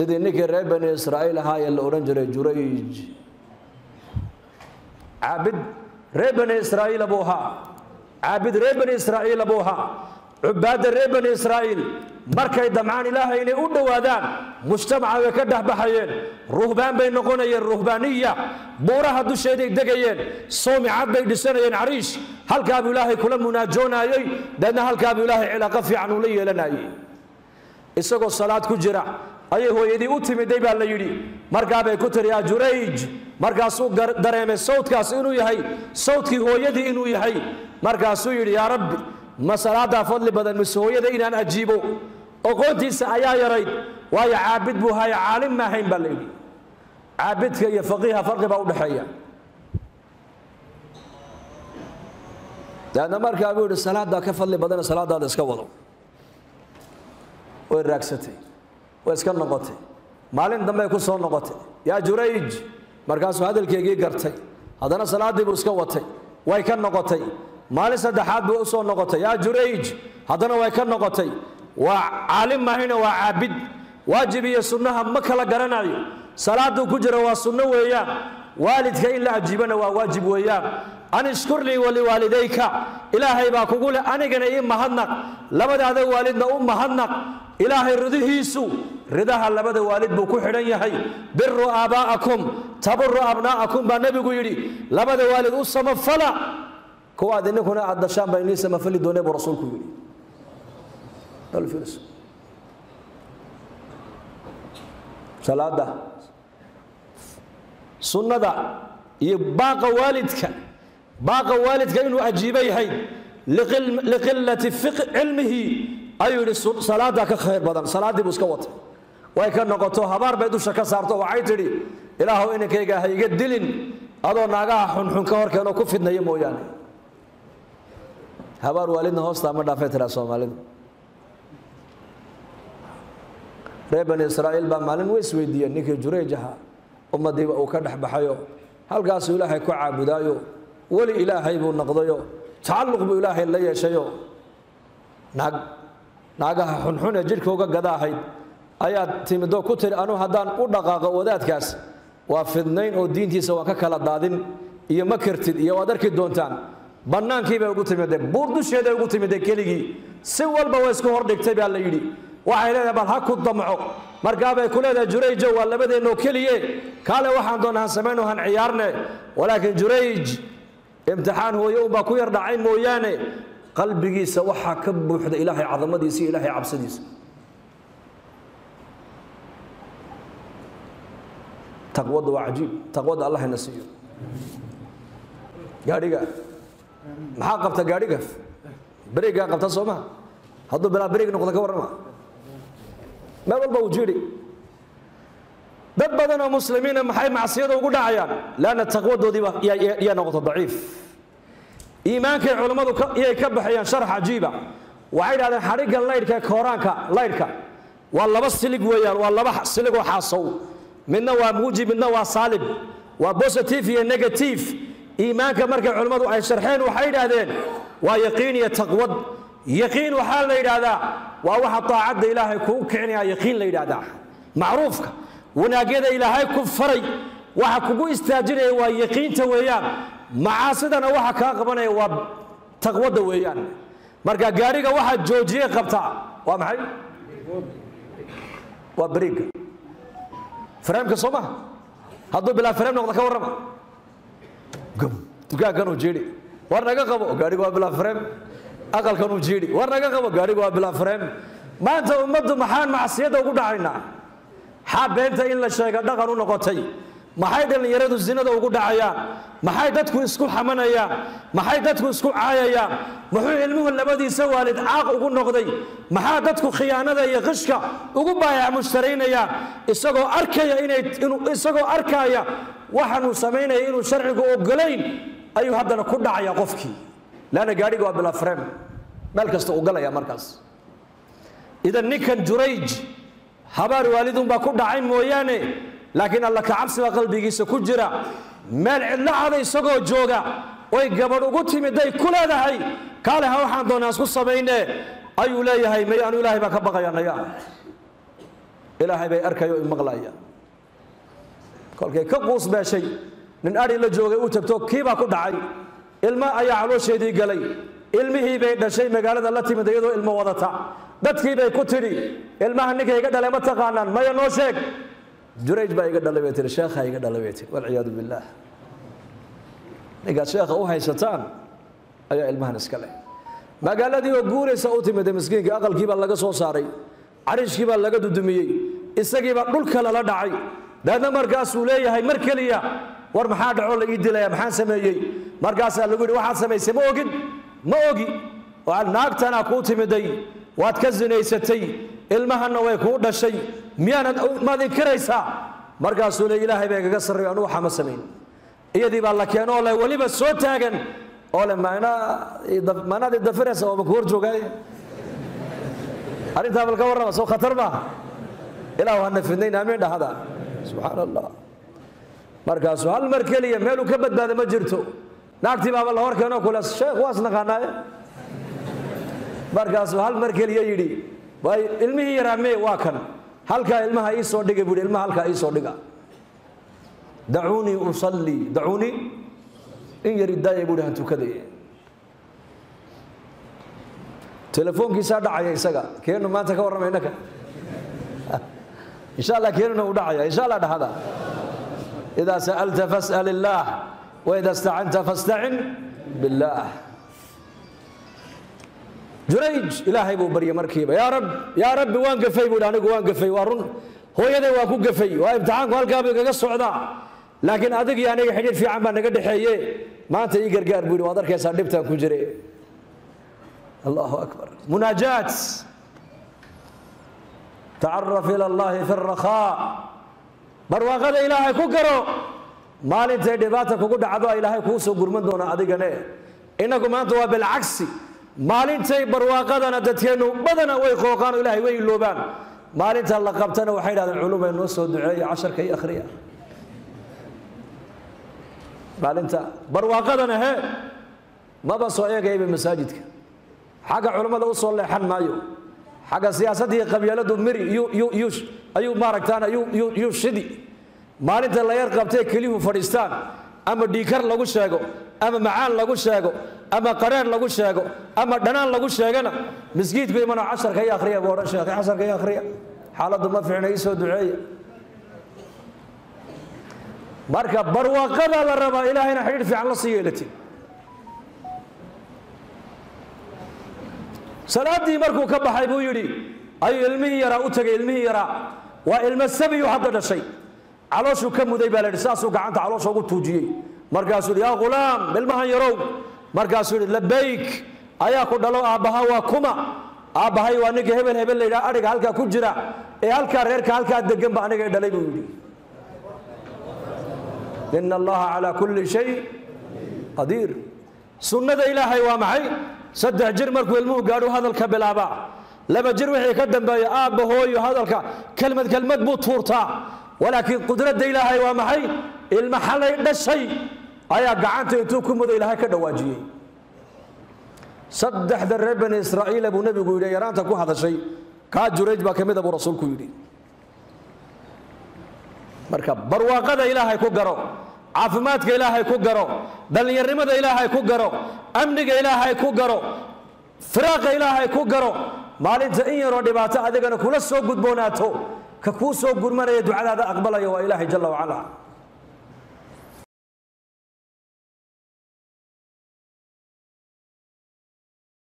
sidii ninkii reer bani israa'iil ahaa ee la odhan jiray jurayj caabid reer bani israa'iila buu ahaa caabid reer bani israa'iila buu ahaa cubaadda reer bani israa'iil markay damcaan ilaahay inay u dhowaadaan mujtamaca way ka dhexbaxayeen ruhbaan bay noqonayeen ruhbaaniya buuraha dusheeday degayeen soomicad bay dhisanayeen cariish halkaabuu ilaahay kula munaajoonayey deedna halkaabuu ilaahay cilaaqo fiican ula yeelanayey isagoo salaad ku jira ayay hooyadii u timiday baa la yidhi markaabay ku tiri yaa jurayj markaasuu dareemay sawdkaas inuu yahay sawdkii hooyadii inuu yahay markaasuu yidhi yaa rabbi ma salaadaa fadli badan mise hooyada inaan ajiibo oqoontiisa ayaa yarayd waayo caabid buu haya caalim ma ahayn baa la yidhi caabidka iyo faqiiha farqi baa udhexeeya daadna markaa buu yidhi salaadaa ka fadli badana salaadaada iska wado way raagsatay way iska noqotay maalin dambey ku soo noqotay yaa jurayj markaasuu hadalkeygii gartay haddana salaaddii buu iska watay way ka noqotay maalin saddexaad buu u soo noqotay yaa jurayj haddana way ka noqotay waa caalim mahayna waa caabid waajib iyo sunnaha ma kala garanayo salaaduu ku jira waa sunno weeyaan waalidka in la ajiibana waa waajib weeyaan an ishkur lii waliwaalidayka ilaahay baa kugu leh anigana ii mahadnaq labadaada waalidna u mahadnaq ilaahay ridihiisu ridaha labada waalid buu ku xidhan yahay biru aabaa'akum taburu abnaa'akum baa nebigu yidhi labada waalid u samafala kuwaad ininkuna aad dashaan baa inii samafali doonee buu rasuulku yidhi salaada sunnada iyo baaqa waalidka baaqa waalidka inuu ajiibo yahay liqilati cilmihi ayuu yidhi salaadaa ka khayr badan salaaddii buu iska watay way ka noqoto habaar bay dusha ka saarto waxay tidhi ilaahow inankayga ha iga dilin adoo naagaha xunxun ka horkeenoo ku fidnaya mooyaane habaar waalidna hoostaa ma dhaafay tiraa soomaalidu reer bani israa'iil baa maalin way isweydiiyeen ninkii jurayj ahaa ummadiiba uu ka dhex baxayo halkaasuu ilaahay ku caabudaayo weli ilaahay buu noqdayo tacalluq buu ilaahay la yeeshayo naag naagaha xunxun ee jidhkauga gada ahayd ayaad timidoo ku tiri anuu haddaan u dhaqaaqo wadaadkaas waa fidnayn oo diintiisa waan ka kala daadin iyo ma kartid iyo waad arki doontaan bannaankii bay ugu timidee buur dusheeday ugu timidee keligii si walba way isku hordhigtay baa la yidhi waxay leedahay bal ha ku damco markaabay ku leedahay jurayjo waa labadeennoo keliye kaale waxaan doonaa han samayno han ciyaarne walaakiin jurayj imtixaan hooye unbaa ku yar dhacay mooyaane qalbigiisa waxaa ka buuxda ilaahay cadamadiisa iyo ilaahay cabsidiisa taqwada waa cajiib taqwada allah ina siiyo gaadhiga maxaa qabta gaadhiga berigaa qabta soo maha hadduu bilaa berig noqdo ka warrama meel walba uu jiidhi dad badan oo muslimiina maxay macsiyada ugu dhacayaan leanna taqwadoodiiba yaa noqoto daciif iimaankay culammadu iyay ka baxayaan sharax cajiiba waxay dhahdeen xadhigga laydhka ee kooraanka laydhka waa laba silig weeyaan waa laba siligoo xaasow midna waa muujib midna waa saalib waa positive iyo negative iimaanka markay culammadu ay sharxeen waxay yidhaahdeen waa yaqiin iyo taqwad yaqiin waxaa la yidhaahdaa waa waxa daacadda ilaahay kuu kicinaya yaqiin la yidhaahdaa macruufka wanaagyada ilaahay ku faray waxa kugu istaajinaya waa yaqiinta weeyaan macaasidana waxa kaa qabanaya waa taqwadda weeyaan marka gaadhiga waxaa joojiye qabtaa waa maxay waa beriga fareemka soo maha hadduu bilaa fareem noqdo ka warrama dukaankanuu jiidhi war naga qabo gaadhiga waa bilaa fareem aqalkanuu jiidhi war naga qabo gaadhiga waa bilaa fareem maanta ummaddu maxaan macsiyadda ugu dhacaynaa xaa beenta in la sheega dhaqan u noqotay maxay dhallinyaradu zinada ugu dhacayaan maxay dadku isku xamanayaan maxay dadku isku caayayaan muxuu ilmuhu labadiisa waalid caaq ugu noqday maxaa dadku khiyaanada iyo qishka ugu baayac mushtaraynayaan isagoo arkaya inay inuu isagoo arkaya waxaanuu samaynaya inuu sharcigu ogolayn ayuu haddana ku dhacaya qofkii leanna gaadhiga waa bilaa frem meel kasta uu galaya markaas idan ninkan jurayj habaar waalidunbaa ku dhacay mooyaane laakiin alla kacabsi baa qalbigiisa ku jira meel cidlo cada isagoo jooga oy gabadh ugu timiday ku leedahay kaale ha waxaan doonaa isku samayne ayuu leeyahay may anu ilaahay baan ka baqaya naya ilaahay bay arkayo i maqlaya kolkay ka quus beeshay nin adhi la joogay u tagto kiibaa ku dhacay ilmo ayaa caloosheedii galay ilmihii bay dhashay magaalada la timid iyadoo ilmo wadata dadkii bay ku tidhi ilmaha ninka iga dhalay ma taqaanaan maya noo sheeg jurayj baa iga dhalay bay tihi sheekhaa iga dhalay bay tihi walciyaadu billaah ninkaad sheekha u haysataan ayaa ilmahan iska leh magaaladii oo guuraysa u timida miskiinka aqalkii baa laga soo saaray carishkii baa laga dudumiyey isagiibaa dhulka lala dhacay daadna markaasuu leeyahay mar keliya war maxaa dhacoo la ii dilaya maxaan sameeyey markaasaa lagu yidhi waxaad samaysay ma ogin ma ogi naagtanaa kuu timiday waad ka zinaysatay ilmahanna way kuu dhashay miyaanad maad inkiraysaa markaasuu le ilaahay baa igaga sarreeyo anugu waxaa ma samayn iyadii baa la keeno oo le weliba soo taagan oo le maanaad idafiraysa oo maku hor joogaaye arrintaa bal ka warrama soo khatar maaha ilaahu hana fidnayn amiin dhahada subxaan allah markaasuu hal mar keliya meeluu ka badbaada ma jirto naagtii baaba la hor keeno kule sheekh waas naqaanaaye markaasuu hal mar keliya yidhi waay ilmihii yaraa mee waa kan halkaa ilmaha ii soo dhiga buu yidhi ilmaha halkaa ii soo dhiga dacuunii usallii dacuunii in yari daaya buu yidhi han tukadaya telefoonkiisaa dhacaya isaga keenu maanta ka warrama innaka insha allah keenuna uu dhacaya insha allah dhahada idaa sa'alta fas'al illaah waida istacanta fastacin billaah jurayj ilaahay buu baryay markiiba yaa rab yaa rabbi waan gafay buu anigu waan gafay waa run hooyaday waa ku gafay waa imtixaanku halkaa buu igaga socdaa laakiin adig iyo aniga xidhiir fiican baa naga dhexeeye maanta ii gargaar buu yidhi waad arkaysaa dhibtaan ku jire allahu akbar munaajaat tacaraf ila allahi fi rakhaa barwaaqada ilaahay ku garo maalintay dhibaata kugu dhacdo ilaahay kuu soo gurman doona adigane innagu maanta waa bilcagsi maalintay barwaaqadana dadkeennu badana way qooqaan oo ilahay way iloobaan maalinta la qabtana waxay dhahdeen culumay noo soo duceeya casharka iyo akhriya maalinta barwaaqadana he maba soo eegayaba masaajidka xagga culummada u soo leexan maayo xagga siyaasadda iyo qabyaaladu miri ayuu maaragtaan yuu shidi maalinta la yar qabtee keliyuhu fadhiistaan ama dhiikar lagu sheego ama macaan lagu sheego ama qareen lagu sheego ama dhanaan lagu sheegana miskiidku imano casharka iyo akhriya buu odhan sheekhay casharka iyo akhriya xaaladdu ma fiicna ii soo duceeya marka barwaaqada la rabaa ilaahayna xidhiidh fiican la sii yeelatin salaaddii markuu ka baxay buu yidhi ayuu ilmihii yaraa u tegay ilmihii yaraa waa ilmo sabiyu hadda dhashay calooshuu ka muday baa la yidhi saasuu gacanta caloosha ugu tuujiyey markaasuu yidhi yaa ghulaam ilmahan yarow markaasuu yidhi labayk ayaa ku dhalo aabbaha waa kuma aabbahay waa ninka hebel hebel la yidhaha adhiga halkaa ku jira ee halkaa reerka halkaa degan ba aniga dhalay buu yidhi ina allaha calaa kulli shay qadiir sunnada ilaahay waa maxay saddex jir markuu ilmuhu gaadhu hadalka bilaabaa laba jir wixii ka dambeeya aabba hooyo hadalka kelmad kelmad buu tuurtaa walaakiin qudradda ilaahay waa maxay ilmo xalay dhashay ayaa gacanta intuu ku mudo ilaahay ka dhawaajiyey saddexda reer bani israa'iila buu nebigu yidhi yaraanta ku hadashay kaa jurayj baa ka mida buu rasuulku yidhi marka barwaaqada ilaahay ku garo caafimaadka ilaahay ku garo dhallinyarnimada ilaahay ku garo amniga ilaahay ku garo firaaqa ilaahay ku garo maalinta in yaroo dhibaato adigana kula soo gudboonaato ka kuu soo gurmanaya ducadaada aqbalaya waa ilaahay jalla wacala